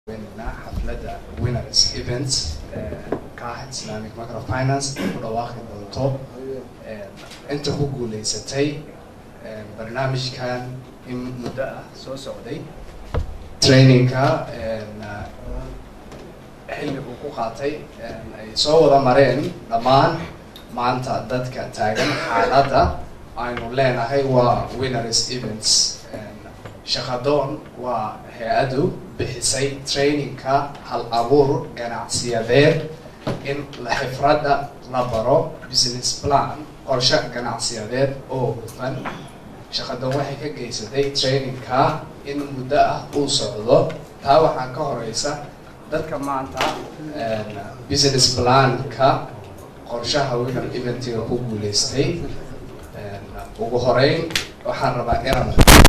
weynayna xafladda winners events kaax islamic microfinance ku dhawaaqi doonto inta ku guuleysatay barnaamijkan in muddo ah soo socday trainingka xilli uu ku qaatay ay soo wada mareen dhammaan maanta dadka taagan xaaladda aynu leenahay waa winners events shaqadoon waa hay-adu bixisay trainingka hal abuur ganacsiyadeed in xifradda la baro business plan qorshe ganacsiyadeed oo hufan shaqadoon waxay ka geysatay trainingka in muddo ah uu socdo taa waxaa ka horeysa dadka maanta business planka qorshaha winner eventiga ku guuleystay ugu horeyn waxaan rabaa inaan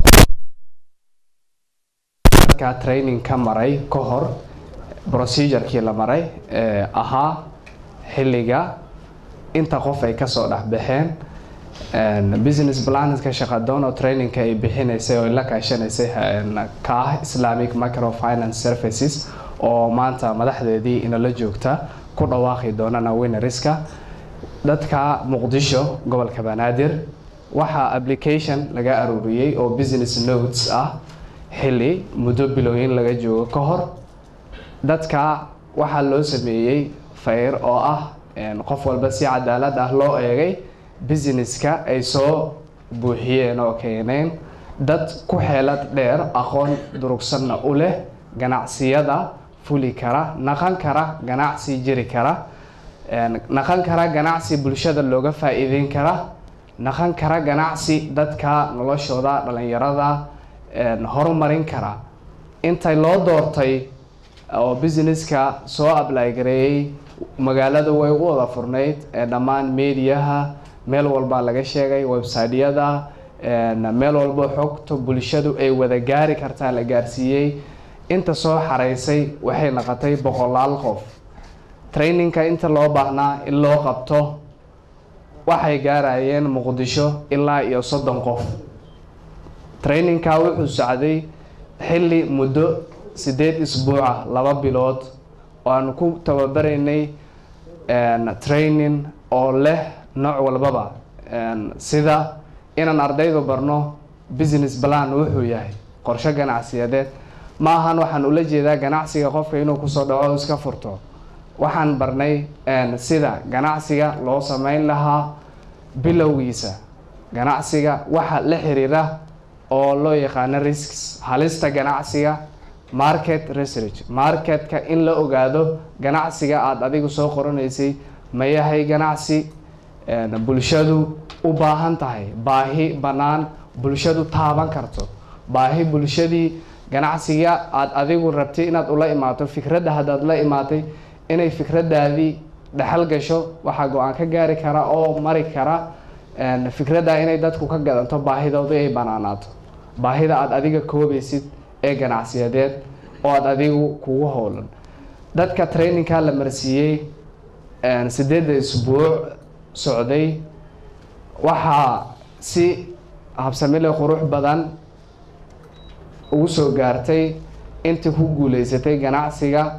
dadka training ka maray ka hor procedurkii la maray ee ahaa xilliga inta qof ay kasoo dhexbaxeen business planska shaqadoon oo trainingka ay bixinaysay oo la kaashanaysay ka ah islamic microfinance services oo maanta madaxdeedii inala joogta ku dhawaaqi doonana winneriska dadka muqdisho gobolka banaadir waxaa application laga aruuriyey oo business notes ah xilli muddo bilooyin laga joogo ka hor dadka waxaa loo sameeyey fayr oo ah qof walba si cadaalad ah loo eegay businesska ay soo buuxiyeen oo keeneen dad ku xeelad dheer aqoon durugsanna u leh ganacsiyada fuli kara naqan kara ganacsi jiri kara naqan kara ganacsi bulshada looga faa-iideyn kara naqan kara ganacsi dadka noloshooda dhalinyarada horumarin kara intay loo doortay oo businesska soo ablaygareeyey magaaladu way u wada furnayd ee dhammaan mediaha meel walbaa laga sheegay websiteyada meel walba xogta bulshadu ay wada gaari kartaa la gaarsiiyey inta soo xareysay waxay noqotay boqolaal qof trainingka inta loo baahnaa in loo qabto waxay gaarayeen muqdisho ilaa iyo soddon qof trainingka wuxuu socday xilli muddo sideed isbuuca laba bilood oo aanu ku tababaraynay training oo leh nooc walbaba sida inaan ardaydu barno business plan wuxuu yahay qorshe ganacsiyadeed ma ahan waxaan ula jeedaa ganacsiga qofka inuu kusoo dhaco o iska furto waxaan barnay sida ganacsiga loo sameyn lahaa bilowgiisa ganacsiga waxa la xiriira oo loo yaqaano risks halista ganacsiga market research marketka in la ogaado ganacsiga aada adigu soo qoranaysay ma yahay ganacsi bulshadu u baahan tahay baahi bannaan bulshadu taaban karto baahi bulshadii ganacsiga aada adigu rabtay inaad ula imaato fikradda haddaad la imaatay inay fikradaadii dhexal gasho waxaa go-aan ka gaari kara oo mari kara fikradda inay dadku ka gadanto baahidooda ay banaanaato baahida aada adiga koobaysid ee ganacsiyadeed oo aada adigu kugu howlan dadka trainingka la marsiiyey sideedda isbuuc socday waxaa si habsamile qurux badan ugu soo gaartay intii ku guuleysatay ganacsiga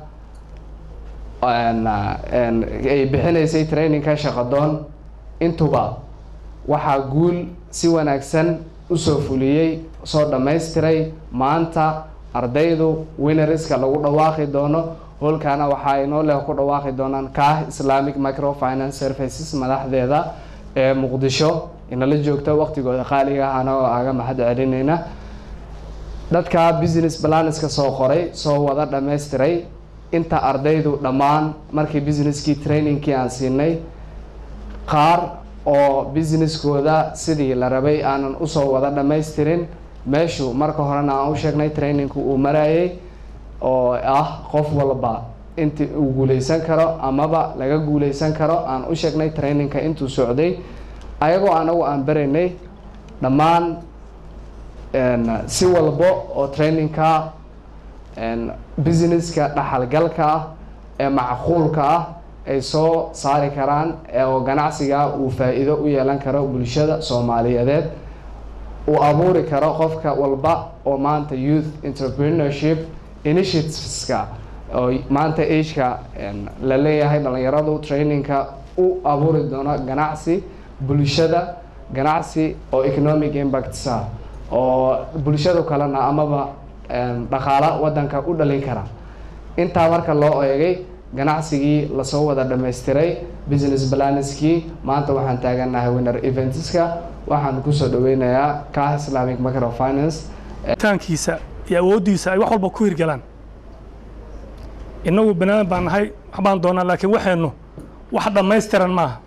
ay bixinaysay trainingka shaqadoon intuba waxaa guul si wanaagsan usoo fuliyey soo dhammaystiray maanta ardaydu winneriska lagu dhawaaqi doono howlkaana waxaa inoo leh ku dhawaaqi doonaan kaah islamic microfinance services madaxdeeda ee muqdisho inala joogta waqtigooda qaaliga ahana oo aga mahad celineyna dadka business balanska soo qoray soo wada dhammaystiray inta ardaydu dhammaan markii businesskii trainingkii aan siinay qaar oo businesskooda sidii la rabay aanan usoo wada dhammaystirin meeshu marka horena aan u sheegnay trainingku uu marayay oo ah qof walba intii uu guuleysan karo amaba laga guuleysan karo aan u sheegnay trainingka intuu socday ayagoo anagu aan baraynay dhammaan si walbo oo trainingka businesska dhaxalgalka ah ee macquulka ah ay soo saari karaan oo ganacsiga uu faa-iido u yeelan karo bulshada soomaaliyeed uu abuuri karo qofka walba oo maanta youth entrepreneurship initiativeska oo maanta ageka la leeyahay dhalinyaradu trainingka u abuuri doono ganacsi bulshada ganacsi oo economic impacts ah oo bulshadu kalena amaba dhaqaala wadanka u dhalin kara intaa marka loo eegay ganacsigii lasoo wada dhamaystiray business balanskii maanta waxaan taaganahay winner eventska waxaan kusoo dhaweynayaa kah islamic microfinance taankiisa iyo awooddiisa ay wax walba ku hirgalaan innagu banaadan baan nahay waxbaan doonaa laakiin waxaynu wax dhammaystiran maaha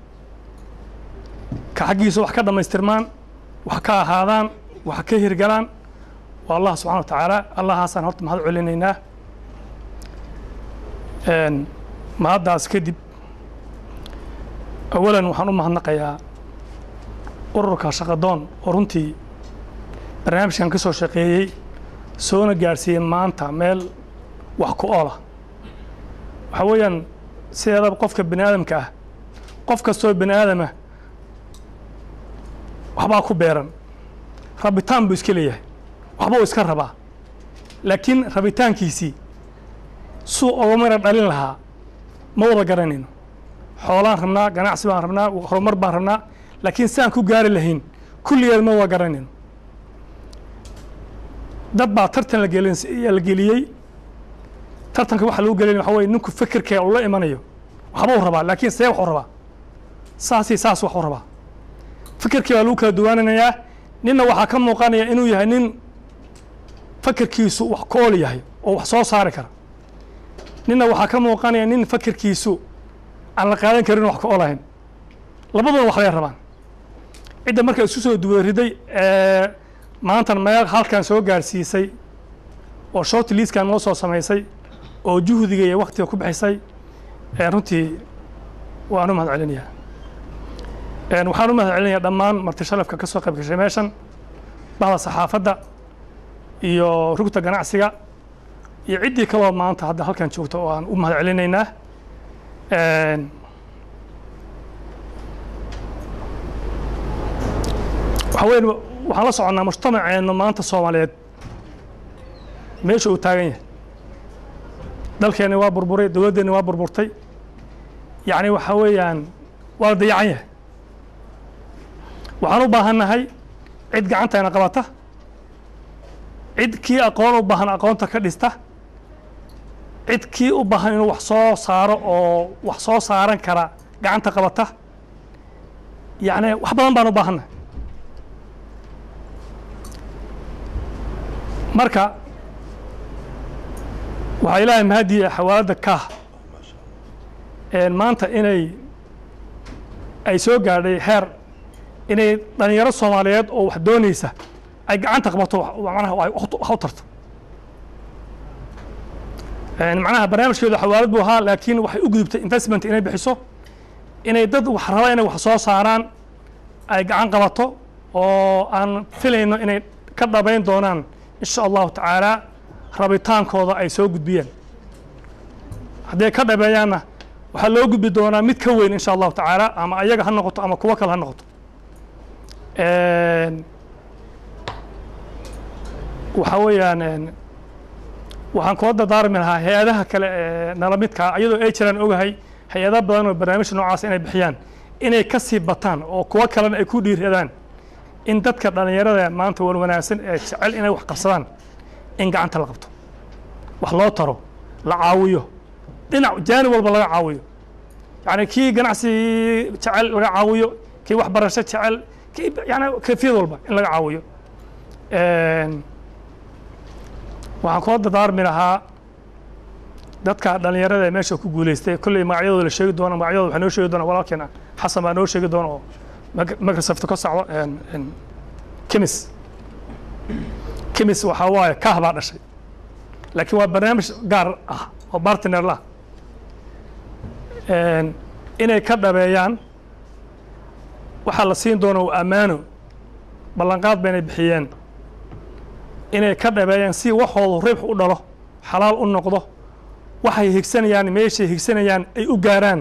ka xaggiisa wax ka dhammaystirmaan wax ka ahaadaan wax ka hirgalaan waa allah subxana wa tacaala allahaasaan horta mahad celinaynaa mahaddaas kadib awalan waxaan u mahadnaqayaa ururka shaqadoon oo runtii barnaamijkan ka soo shaqeeyey soona gaadhsiiyey maanta meel wax ku oola waxaa weeyaan sideedaba qofka bani aadamka ah qof kastoo bani aadama waxbaa ku beeran rabitaan buu iska leeyahay waxba uu iska rabaa laakiin rabitaankiisii suu oga mara dhalin lahaa ma wada garanayno xoolaan rabnaa ganacsi baan rabnaa horumar baan rabnaa laakiin si aan ku gaari lahayn kulligeed ma wada garanayno dad baa tartan lagelin la geliyey tartanka waxa lagu gelin waxa weye ninku fikirkee ula imanayo waxbuu rabaa laakiin see waxuu rabaa saasii saas waxuu rabaa fikirkii baa lagu kala duwaananayaa ninna waxaa ka muuqanaya inuu yahay nin fakirkiisu wax ku ool yahay oo wax soo saari kara ninna waxaa ka muuqanaya nin fakirkiisu aan la qaadan karin wax ka olahayn labaduna waxbay rabaan cidda marka isku soo duwariday ee maantan meel halkan soo gaarsiisay oo short liiskan noo soo samaysay oo juhdiga iyo waktiga ku bixisay runtii waan u mahad celinayaa waxaan u mahad celinayaa dhammaan marti sharafka ka soo qayb gashay meeshan bahda saxaafadda iyo rugta ganacsiga iyo ciddii kaloo maanta hadda halkan joogta oo aan u mahad celinaynaa waxa weyn waxaan la soconnaa mujtamaceenna maanta soomaaliyeed meesha uu taagan yahay dalkeenni waa burburay dowladdeenni waa burburtay yacni waxaa weeyaan waa la dayacan yahay waxaan u baahan nahay cid gacanteena qabata cid kii aqoon u baahan aqoonta ka dhista cid kii u baahan inuu wax soo saaro oo wax soo saaran kara gacanta qabata yacni wax badan baan u baahannahay marka waxaa ilaahay mahadiya xawaaladda kaah maanta inay ay soo gaadhay heer inay dhalinyaro soomaaliyeed oo wax doonaysa ay gacanta qabato manaha wax u tarto macnaha barnaamijkeedu xawaalad buu ahaa laakiin waxay u gudubtay investment inay bixiso inay dad wax raba inay wax soo saaraan ay gacan qabato oo aan filayno inay ka dhabayn doonaan insha allahu tacaala rabitaankooda ay soo gudbiyeen hadday ka dhabeeyaanna waxaa loo gudbi doonaa mid ka weyn insha allahu tacaala ama ayaga ha noqoto ama kuwo kale ha noqoto waxaa weeyaan waxaan kula dardaarmi lahaa hay-adaha kale ee nala midkaa iyadoo ay jiraan ogahay hay-ada badan oo barnaamijka noocaas inay bixiyaan inay ka sii bataan oo kuwo kalena ay ku dhiiradaan in dadka dhallinyarada maanta wan wanaagsan ee jecel inay wax qabsadaan in gacanta la qabto wax loo taro la caawiyo dhinac jaanib walba laga caawiyo yacni kii ganacsi jecel laga caawiyo kii waxbarasho jecel kii yani kayfiyad walba in laga caawiyo waxaan kula dardaarmi lahaa dadka dhallinyarada ee meesha ku guuleystay kolley magacyadooda la sheegi doono magacyadooda waxaa noo sheegi doona walaalkeena xasan baa noo sheegi doona oo microsoft ka socdo kemis kemis waxaa waaye kaah baa dhashay laakiin waa barnaamij gaar ah oo bartiner lah inay ka dhabeeyaan waxaa la siin doona waa ammaano ballanqaad baynay bixiyeen inay ka dhabeeyaan si waxoodu ribx u dhalo xalaal u noqdo waxay higsanayaan meeshay higsanayaan ay u gaaraan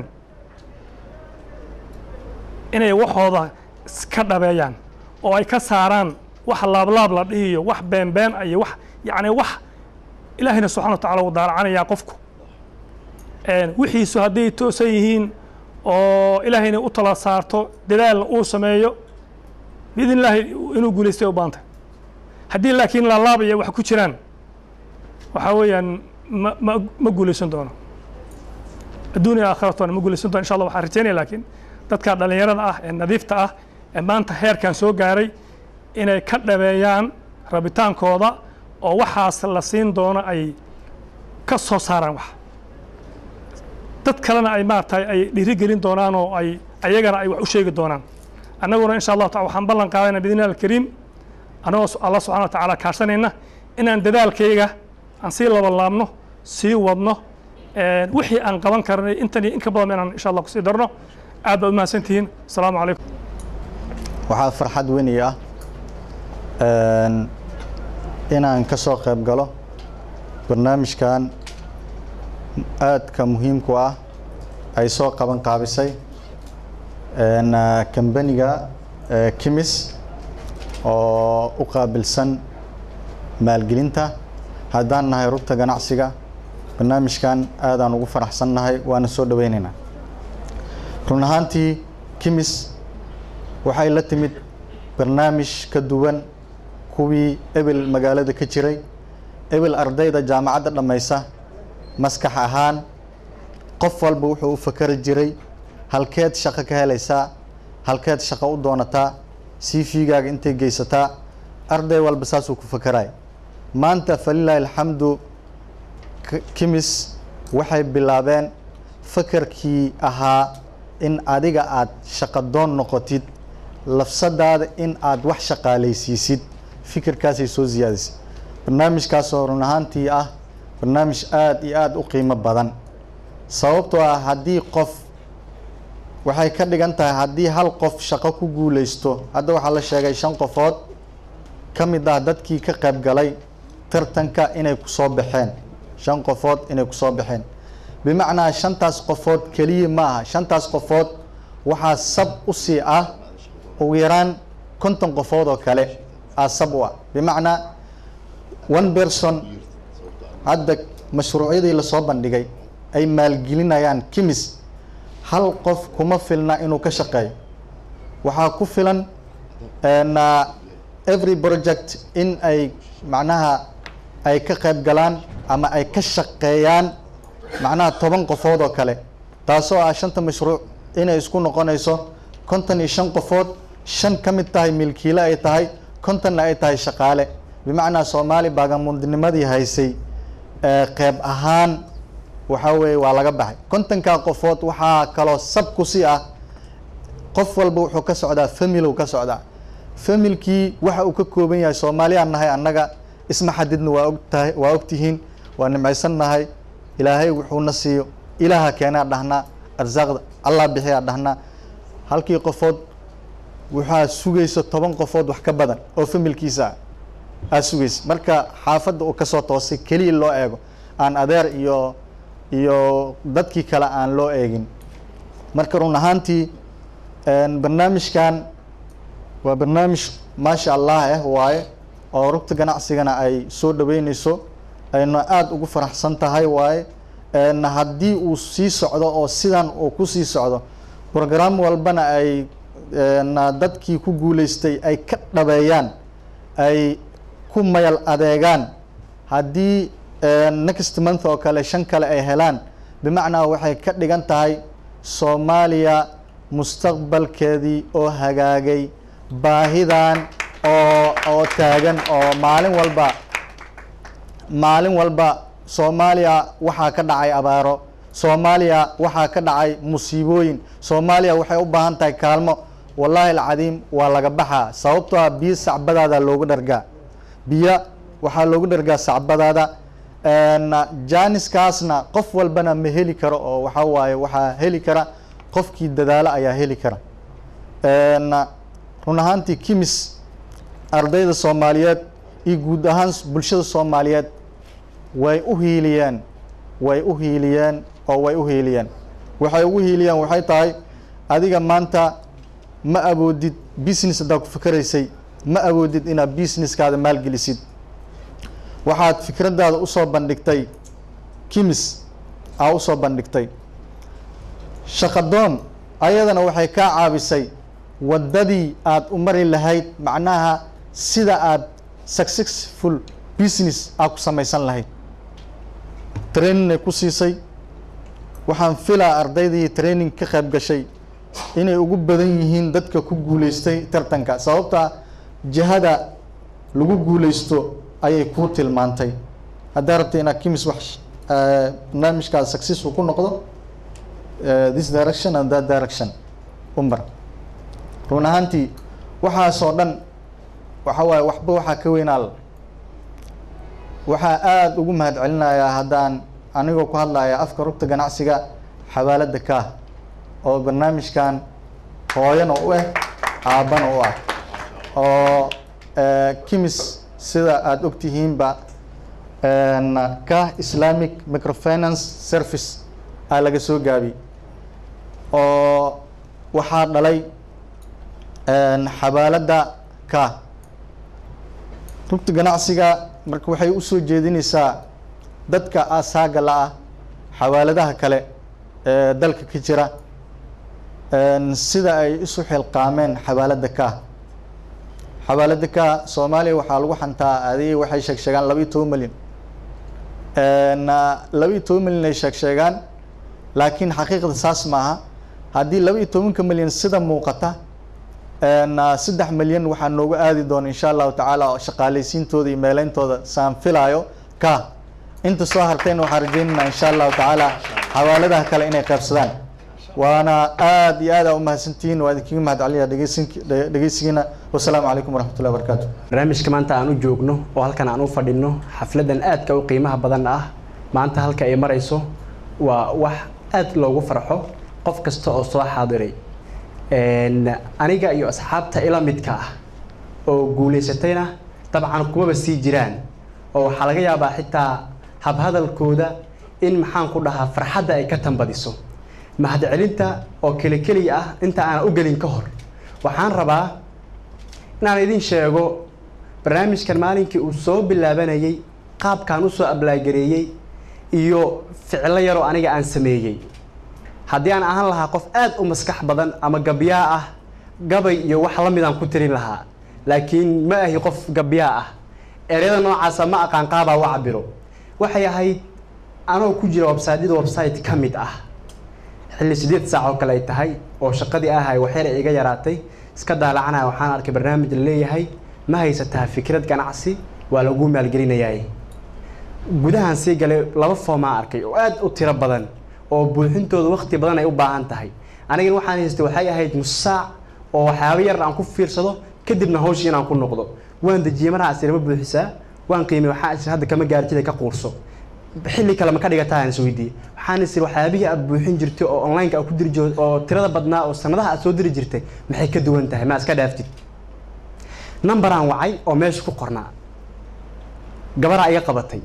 inay waxooda ka dhabeeyaan oo ay ka saaraan wax laablaab la dhihiyo wax beenbeen iyo wax yacni wax ilaahayna subxana wa tacala wuu daalacanayaa qofku wixiisu hadday toosan yihiin oo ilaahayna u tala saarto dadaalna uu sameeyo biidn illaahi inuu guulaystay u baantay haddii laakiin laalaabaya wax ku jiraan waxaa weeyaan ma ma ma guulaysan doono adduuniya aakhiratona ma guulaysan doono insha allah waxaan rajaynaya laakiin dadka dhallinyarada ah ee nadiifta ah ee maanta heerkan soo gaaray inay ka dhabeeyaan rabitaankooda oo waxaas la siin doono ay ka soo saaraan wax dad kalena ay maaragtay ay dhiirigelin doonaan oo ay ayagana ay wax u sheegi doonaan annaguna insha allahu taala waxaan ballan qaadayna biidni alkariim annagoo allah subxana wa tacaala kaashanayna inaan dadaalkayga aan sii labalaabno sii wadno wixii aan qaban karnay intan iyo in ka badan inaan insha allah kusii darno aad baad umahadsan tihiin asalaamu calaykum waxaa farxad weyni ah inaan ka soo qayb galo barnaamijkan aadka muhiimku ah ay soo qaban qaabisay kambaniga kimis oo u qaabilsan maalgelinta haddaan nahay rugta ganacsiga barnaamijkan aadaan ugu faraxsan nahay waana soo dhoweynaynaa run ahaantii kimis waxay la timid barnaamij ka duwan kuwii ebel magaalada ka jiray ebel ardayda jaamacadda dhammaysa maskax ahaan qof walba wuxuu u fakari jiray halkeed shaqo ka helaysaa halkeed shaqo u doonataa c v-gaaga intay geysataa arday walba saasuu ku fakaraya maanta falilaahi alxamdu kimis waxay bilaabeen fakarkii ahaa in adiga aad shaqadoon noqotid lafsadaada in aad wax shaqaalaysiisid fikirkaasay soo siyaadisay barnaamijkaasoo run ahaantii ah barnaamij aada iyo aada u qiimo badan sababtoo ah haddii qof waxay ka dhigan tahay haddii hal qof shaqo ku guuleysto hadda waxaa la sheegay shan qofood ka mid ah dadkii ka qayb galay tartanka inay kusoo baxeen shan qofood inay kusoo baxeen bimacnaa shantaas qofood keliya ma aha shantaas qofood waxaa sab u sii ah ugu yaraan konton qofood oo kale aa sab u ah bimacnaa one person hadda mashruucyadii lasoo bandhigay ay maalgelinayaan kimis hal qof kuma filna inuu ka shaqeeyo waxaa ku filan every project in ay macnaha ay ka qayb galaan ama ay ka shaqeeyaan macnaha toban qofood oo kale taasoo ah shanta mashruuc inay isku noqonayso konton iyo shan qofood shan ka mid tahay milkiile ay tahay kontonna ay tahay shaqaale bimacnaa soomaali baagamundimadii haysay qeyb ahaan waxaa weeye waa laga baxay kontonkaa qofood waxaa kaloo sab ku si ah qof walba wuxuu ka socdaa famil ka socdaa familkii waxa uu ka kooban yahay soomaaliyaan nahay annaga isma xadidna waa ogtahay waa ogtihiin waa nimcaysan nahay ilaahay wuxuuna siiyo ilaaha keenaa dhahnaa arsaaqda allah bixiyaa dhahnaa halkii qofood waxaa sugaysa toban qofood wax ka badan oo familkiisa ah aa sugaysa marka xaafadda uu kasoo toosay keliya loo eego aan adeer iyo iyo dadkii kale aan loo eegin marka run ahaantii barnaamijkan waa barnaamij maasha allah ah waaye oo rugta ganacsigana ay soo dhaweyneyso ayna aada ugu faraxsan tahay waaye haddii uu sii socdo oo sidan uu ku sii socdo program walbana ay dadkii ku guuleystay ay ka dhabeeyaan ay ku mayal adeegaan haddii next month oo kale shan kale ay helaan bimacnaa waxay ka dhigan tahay soomaaliya mustaqbalkeedii oo hagaagay baahidan oo oo taagan oo maalin walba maalin walba soomaaliya waxaa ka dhacay abaaro soomaaliya waxaa ka dhacay musiibooyin soomaaliya waxay u baahan tahay kaalmo wallaahi alcadiim waa laga baxaa sababtoo ah biyo sacbadaada loogu dhargaa biyo waxaa loogu dhargaa sacbadaada jaaniskaasna qof walbana ma heli karo oo waxaa waaye waxaa heli kara qofkii dadaalo ayaa heli kara run ahaantii kimis ardayda soomaaliyeed iyo guud ahaan bulshada soomaaliyeed way u hiiliyeen way u hiiliyeen oo way u hiiliyeen waxay ugu hiiliyeen waxay tahay adiga maanta ma awoodid business haddaa ku fikeraysay ma awoodid inaad businesskaada maalgelisid waxaad fikraddaada usoo bandhigtay kimis aa usoo bandhigtay shaqadoon ayadana waxay kaa caabisay waddadii aad u mari lahayd macnaha sida aad successful business aad ku samaysan lahayd traininay ku siisay waxaan filaa ardaydii training ka qayb gashay inay ugu badan yihiin dadka ku guuleystay tartanka sababta jihada lagu guuleysto ayay kuu tilmaantay haddaa rabta inaad kimis wax eh, barnaamijkaas successful ku noqdo eh, this direction and that direction umar run ahaantii waxaasoo dhan waxa waaye waxba waxaa ka weynaal waxaa aada ugu mahad celinayaa haddaan anigoo ku hadlaya afka rugta ganacsiga xawaalada kaah oo barnaamijkan hooyana u ah aabbana u ah oo eh, kimis sida aada ogtihiinba kaah islamic microfinance service aa laga soo gaabi oo waxaa dhalay xawaalada kaah rugta ganacsiga marka waxay usoo jeedinaysaa dadka asaaga la-ah xawaaladaha kale ee dalka ka jira sida ay isu xilqaameen xawaalada kaah xawaalada kaah soomaaliya waxaa lagu xantaa adigii waxay sheeg sheegaan laba iyo toban milyan laba iyo toban milyan ay sheeg sheegaan laakiin xaqiiqda saas maaha haddii laba iyo tobanka milyan sida muuqata saddex milyan waxaa noogu aadi doona insha allahu tacaala shaqaaleysiintooda iyo meeleyntooda saan filaayo ka inta soo hartayna waxaan rajeynaynaa insha allahu tacaala xawaaladaha kale inay qaybsadaan waana aad iyo aad aa umahadsantihiin waa idinkaga mahad celinaya dhegeysinki dhegeysigiina wasalaamu calaykum waraxmatullahi wabarakaatu barnaamijka maanta aan u joogno oo halkan aan u fadhino xafladan aadka u qiimaha badan ah maanta halka ay marayso waa wax aad loogu farxo qof kasta oo soo xaadiray aniga iyo asxaabta ila midka ah oo guulaysatayna dabcan kumaba sii jiraan oo waxaa laga yaabaa xitaa habhadalkooda in maxaan ku dhahaa farxadda ay ka tambadiso mahadcelinta oo keli keliya ah inta aanan u gelin ka hor waxaan rabaa inaan idin sheego barnaamijkan maalinkii uu soo bilaabanayay qaabkaan usoo ablaagareeyey iyo ficlo yaroo aniga aan sameeyey haddii aan ahaan lahaa qof aad u maskax badan ama gabyaa ah gabay iyo wax la midaan ku tirin lahaa laakiin ma ahi qof gabyaa ah ereyada noocaasa ma aqaan qaabaa u cabiro waxay ahayd anoo ku jira websiteyada website ka mid ah xilli sideed saac oo kale ay tahay oo shaqadii ahay waxyar ay iga yaraatay iska daalacanaya waxaan arkay barnaamij la leeyahay ma haysataa fikrad ganacsi waa lagu maalgelinayaa gudahan sii galay laba foomaa arkay oo aad u tiro badan oo buuxintooda waqti badan ay u baahan tahay anigana waxaan haystay waxay ahayd nus saac oo waxyaabo yar aan ku fiirsado kadibna hawshii inaan ku noqdo waan dejiyey marhaas irama buuxisaa waan qiimay waxaan is hadda kama gaartida ka quurso xilli kale ma ka dhigataa aan isweydiiyey waxaan is waxyaabihii aad buuxin jirtay oo online-ka aad ku diri jirtay oo tirada badnaa oo sanadaha aad soo diri jirtay maxay ka duwan tahay ma iska dhaaftid numberaan wacay oo meesha ku qornaa gabaraa iga qabatay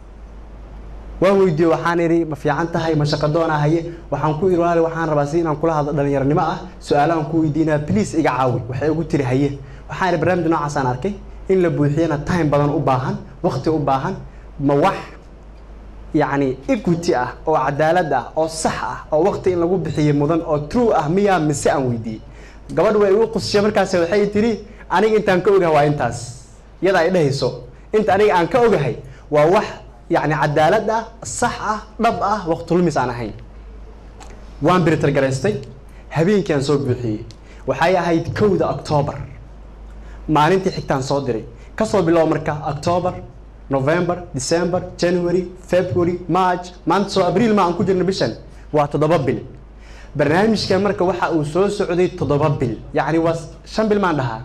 waan weydiiyey waxaan idhi ma fiican tahay ma shaqadoona haye waxaan ku idhi walaali waxaan rabaa si inaan kula hadlo dhalinyaranimo ah su-aalahan ku weydiinaa please iga caawi waxay ugu tiri haye waxaan idhi barnaamij noocaasaan arkay in la buuxiyana time badan u baahan waqti u baahan ma wax yacni equity ah oo cadaalad ah oo sax ah oo waqti in lagu bixiyo mudan oo true ah miyaa mise aan weydiiyey gabadh way igu qusishay markaas waxay tiri aniga intaan ka ogahay waa intaas iyada ay dhehayso inta aniga aan ka ogahay waa wax yacni cadaalad ah sax ah dhab ah waqtulumis aan ahayn waan biritar garaystay habeenkii aan soo buuxiyey waxay ahayd kowda octoobar maalintii xigtaan soo diray kasoo bilow marka octoobar november december january february march maanta soo abriil ma aan ku jirno bishan waa toddoba bil barnaamijkan marka waxa uu soo socday toddoba bil yacni waa shan bil maan dhahaa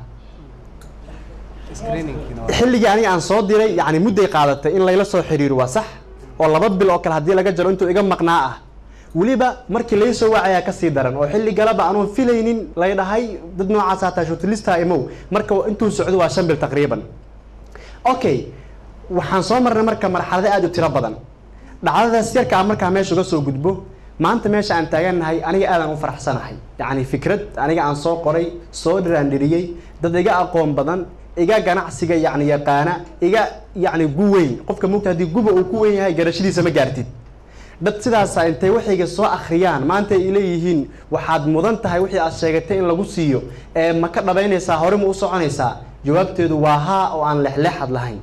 xilligii aniga aan soo diray yani mudday qaadatay in layla soo xiriiro waa sax oo laba bil oo kale haddii laga jaro intuu iga maqnaa ah weliba markii lay soo wacayaa kasii daran oo xilli galaba anuun filaynin lay dhahay dad noocaas hataa shortlista imow marka intuu socdo waa shan bil taqriiban okay waxaan soo marnay marka marxalado aad u tiro badan dhacdadaas yarka ah markaa meesha uga soo gudbo maanta meesha aan taagannahay aniga aadaan u faraxsanahay yacni fikrad aniga aan soo qoray soo dhiraandhiriyey dad iga aqoon badan iga ganacsiga yacni yaqaana iga yacni gu weyn qofka mugta haddii guba uu ku weyn yahay garashadiisa ma gaartid dad sidaasa intay waxayga soo akhriyaan maanta ay leeyihiin waxaad mudan tahay wixii aad sheegatay in lagu siiyo ee ma ka dhabaynaysaa hore ma u soconaysaa jawaabteedu waa haa oo aan lexleexad lahayn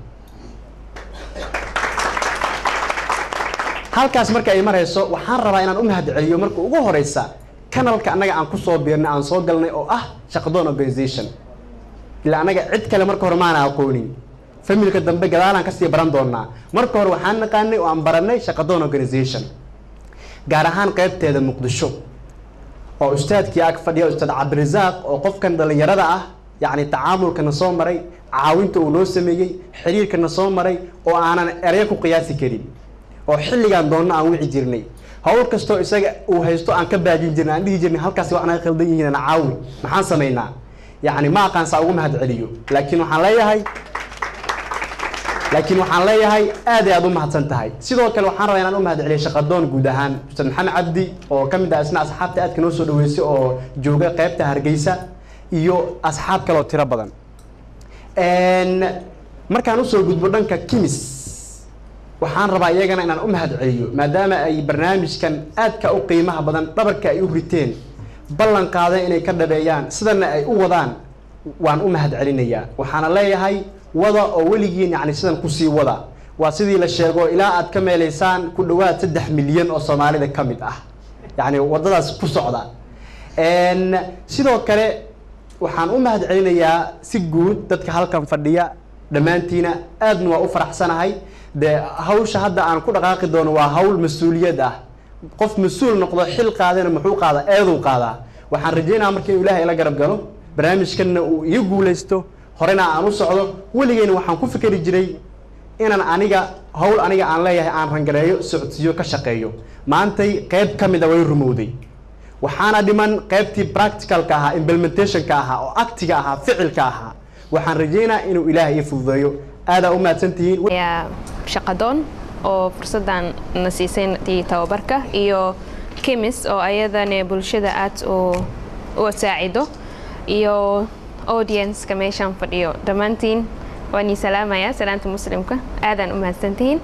halkaas marka ay marayso waxaan rabaa inaan u mahadceliyo marka ugu horeysa kanalka annaga aan kusoo biirnay aan soo galnay oo ah shaqadoon organization ilaa annaga cid kale marka hore maana aqoonin familka dambe gadaalaan kasii baran doonaa marka hore waxaan naqaanay oo aan baranay shaqadoon organization gaar ahaan qeybteeda muqdisho oo ustaadkii ag fadhiya ustaad cabdirasaaq oo qofkan dhallinyarada ah yacni tacaamulkana soo maray caawinta uu noo sameeyey xiriirkana soo maray oo aanan ereyo ku qiyaasi karin oo xilligaan doonno aan wici jirnay hawl kastoo isaga uu haysto aan ka baajin jirnay aan dhihi jirnay halkaasi wax naga khaldan yihiin aan caawi maxaan samaynaa yacni ma aqaan saa ugu mahad celiyo laakiin waxaan leeyahay laakiin waxaan leeyahay aad ay aad u mahadsan tahay sidoo kale waxaan rabaa inaan u mahad celiyo shaqadoon guud ahaan ustaad maxamed cabdi oo ka mid ah isna asxaabta aadka noo soo dhaweysay oo jooga qeybta hargeysa iyo asxaab kale oo tiro badan markaan usoo gudbo dhanka kimis waxaan rabaa iyagana inaan u mahad celiyo maadaama ay barnaamijkan aadka u qiimaha badan dhabarka ay u riteen ballan qaadeen inay ka dhabeeyaan sidana ay u wadaan waan u mahad celinayaa waxaana leeyahay wada oo weligiin yacni sidan kusii wada waa sidii la sheego ilaa aad ka meelaysaan ku dhowaad saddex milyan oo soomaalida ka mid ah yacni waddadaas ku socda sidoo kale waxaan u mahad celinayaa si guud dadka halkan fadhiya dhammaantiina aadna waa u faraxsanahay dee hawsha hadda aan ku dhaqaaqi doono waa hawl mas-uuliyad ah qof mas-uul noqdo xil qaadana muxuu qaadaa eeduu qaadaa waxaan rajaynayaa marka inuu ilaahay ila garab galo barnaamijkanna uu iga guulaysto horena aan u socdo weligeyna waxaan ku fikeri jiray inaan aniga hawl aniga aan leeyahay aan rangareeyo socodsiiyo ka shaqeeyo maantay qeyb ka mida way rumowday waxaana dhiman qeybtii practicalka ahaa implementationka ahaa oo actiga ahaa ficilka ahaa waxaan rajaynaa inuu ilaahay ii fududeeyo aadaa u mahadsantihiin yaa shaqadoon oo fursaddan na siisay tii tababarka iyo kemis oo ayadana bulshada aad u u saacido iyo audienceka meeshaan fadhiyo dhammaantiin waan ii salaamayaa salaanta muslimka aadaan u mahadsantihiin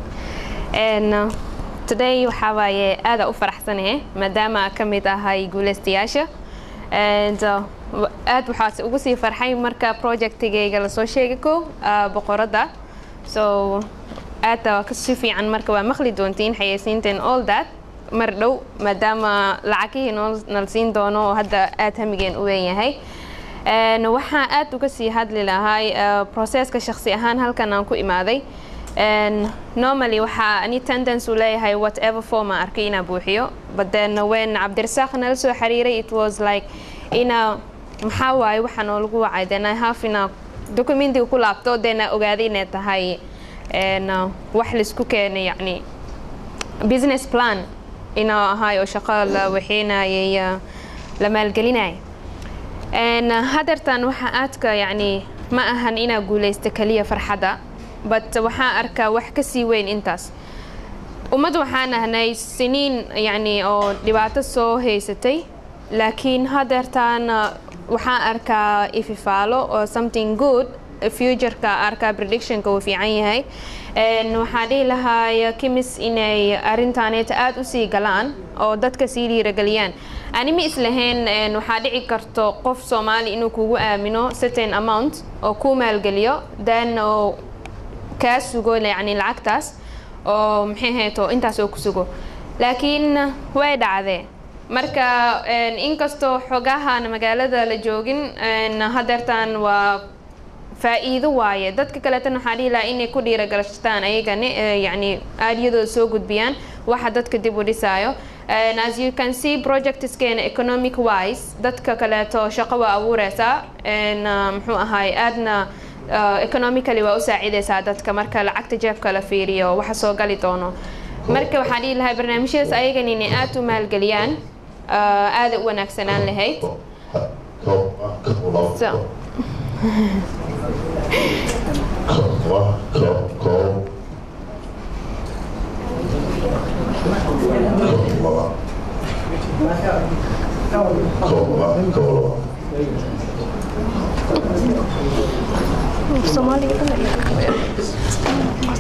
today waxaa waaye aada u faraxsanahe maadaama ka mid ahay guulaystayaasha and aad waxaas ugu sii farxay marka projectigayga lasoo sheegi ko boqoradda so aad si fiican marka waa maqli doontiin xayeysiinteen all that mar dhow maadaama lacagihii nala siin doono oo hadda aad hamigeen u weyn yahay waxaan aad uga sii hadli lahay processka shakhsi ahaan halkan aan ku imaaday normally waxaa ani tendence u leeyahay whatever form aan arkay inaa buuxiyo but then when cabdirasaaq nala soo xiriiray it was like ina maxaa waaye waxaa noolagu wacay then i have ina documentiga ku laabto then I ogaaday inay tahay wax laisku keenay yacni business plan inuu ahay oo shaqo la waxeynayay la maalgelinaya hadeertan waxaa aadka yacni ma ahan inaa guulaysta keliya farxadda but waxaan arkaa wax ka sii weyn intaas ummad waxaan ahnay siniin yacni oo dhibaato soo haysatay laakiin hadeertaan waxaan arkaa ififaalo oo something good futureka arkaa predictionka uu fiican yahay waxaan dhihi lahaa kimis inay arintaaneeta aada usii galaan oo dadka sii dhiirageliyaan ani ma islahayn waxaa dhici karto qof soomaali inuu kugu aamino certain amount oo kuu maalgeliyo then oo kaa sugo yani lacagtaas oo maxay hayto intaas oo ku sugo laakiin way dhacdee marka inkastoo xogahan magaalada la joogin hadeertaan waa faa'iido waaye dadka kaleetana waxaa dhihi lahaa inay ku dhiiragalashtaan ayagana yani aaliyadooda soo gudbiyaan waxa dadka dib u dhisaayo as you can see projectskeena economic wise dadka kaleeto shaqo waa abuureysaa muxuu ahaay aadna economically waa u saacideysaa dadka marka lacagta jeebka la fiiriyo waxa soo gali doono marka waxaan dhihi lahaa barnaamijyadaas ayagan inay aada u maalgeliyaan aada u wanaagsanaan lahayd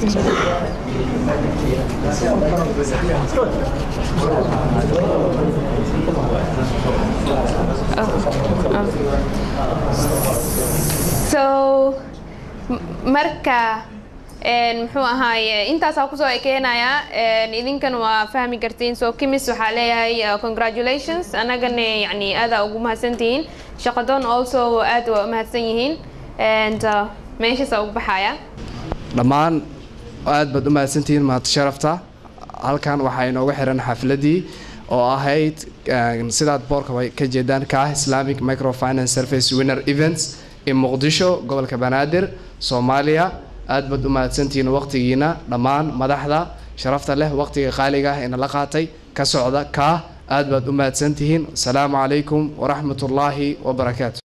so m- marka een, muxuu ahaaye intaasaa kusoo ekeenaya een, idinkan waa fahmi kartiin so kimis waxaa leeyahay uh, congratulations annagana yani aadaa ugu mahadsantihiin shaqadoon also aad waa umahadsan yihiin and uh, meeshaasaa ugu baxaya dhammaan aad baad u mahadsantihiin mahad sharafta halkan waxaa inooga xiran xafladii oo ahayd eh, sidaad boorka way ka jeedaan ka ah islamic microfinance service winner events in muqdisho gobolka banaadir soomaaliya aad baad u mahadsantihiin waqtigiina dhammaan madaxda sharafta leh waqtiga qaaliga ah ee nala qaatay ka socda ka aad baad u mahadsantihiin asalaamu calaykum waraxmat ullaahi wabarakaatu